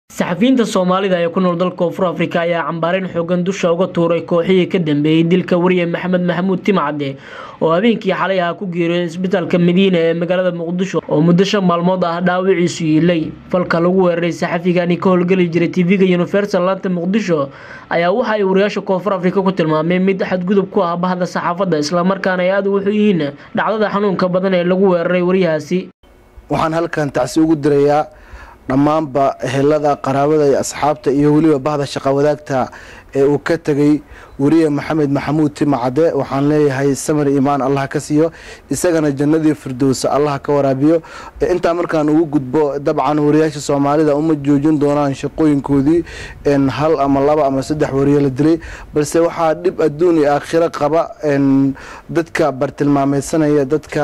saxafiyiinta soomaalida ee ku nool dalka koonfur afrika ayaa cambaareyn xoogan dusha uga tuuray kooxihii ka dambeeyey dilka wariye maxamed maxamuud timcadde oo habeenkii xalay ah ku geeriyooday isbitaalka madiina ee magaalada muqdisho oo muddo shan maalmood ah dhaawiciisu yiilay falka lagu weeraray saxafigani ka howlgeli jiray tv-ga universal laanta muqdisho ayaa waxa ay wariyaasha koonfur afrika ku tilmaameen mid xadgudub ku ah bahda saxaafadda islamarkaana ay aada ugu yihiin dhacdada xanuunka badan ee lagu weeraray wariyahaasi waxaan halkan tacsi ugu dirayaa dhammaanba ehelada qaraabada iyo asxaabta iyo weliba bahda shaqa wadaagta ee uu ka tegay weriye maxamed maxamuud timacade waxaan leeyahay samir imaan allah ka siiyo isagana jannadii firdowsa allah ka waraabiyo intaa markaan ugu gudbo dabcan wariyaasha soomaalida uma joojin doonaan shaqooyinkoodii hal ama laba ama saddex wariye la dilay balse waxaa dhib adduun iyo aakhiro qaba dadka bartilmaameysanaya dadka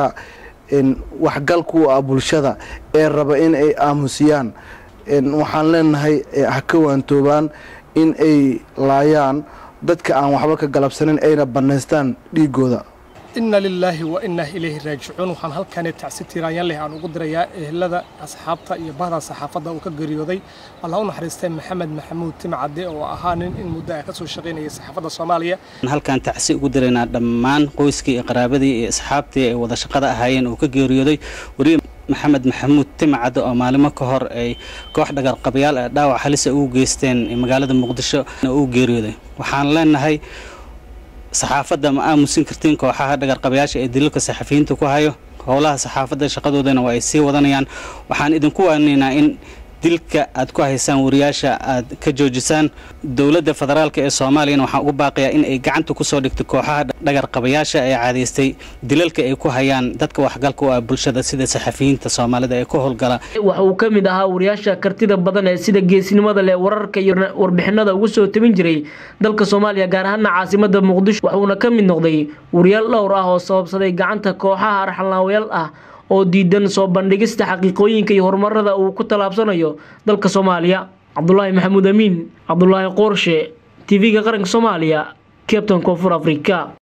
waxgalku ah bulshada ee raba in ay aamusiyaan waxaan leenahay ha ka waantoobaan in ay laayaan dadka aan waxba ka galabsanin ayna bannaystaan dhiigooda inna lilaahi wa innaa ilayhi raajicuun waxaan halkaani tacsi tiiraanyaan leh aan ugu dirayaa ehelada asxaabta iyo bahda saxaafadda uu ka geeriyooday allah u naxariistay maxamed maxamuud timcadde oo ahaa nin in muddo ah ka soo shaqaynayay saxaafadda soomaaliya halkaan tacsi ugu diraynaa dhammaan qoyskii iyo qaraabadii iyo asxaabtii ay wada shaqada ahaayeen uu ka geeriyooday wariye maxamed maxamuud timcadde oo maalimo ka hor ay koox dhagarqabayaal ee dhaawac halisa ugu geysteen magaalada muqdisho uu geeriyooday waxaan leenahay saxaafadda ma aamusin kartiin kooxaha dhagarqabayaasha ee daliilka saxafiyiinta ku hayo howlaha saxaafadda shaqadoodana waa ay sii wadanayaan waxaan idinku waaninaynaa in dilka aad ku haysaan wariyaasha aad ka joojisaan dowladda federaalk ee soomaaliyana waxaan ugu baaqayaa in ay gacanta kusoo dhigto kooxaha dhagarqabayaasha ee caadaystay dilalka ay ku hayaan dadka waxgalka u ah bulshada sida saxafiyiinta soomaalida ee ku howlgala waxa uu ka mid ahaa wariyaasha kartida badan ee sida geesinimada leh wararka iyo warbixinada ugu soo tabin jiray dalka soomaaliya gaar ahaana caasimada muqdisho waxuuna ka mid noqday wariyaal dhowr ah oo sababsaday gacanta kooxaha arxalnaawayaal ah oo diidan soo bandhigista xaqiiqooyinka iyo horumarada uu ku tallaabsanayo dalka soomaaliya cabdulaahi maxamuud amiin cabdulaahi qoorshe tv-ga qaranka soomaaliya cabtan koonfur afrika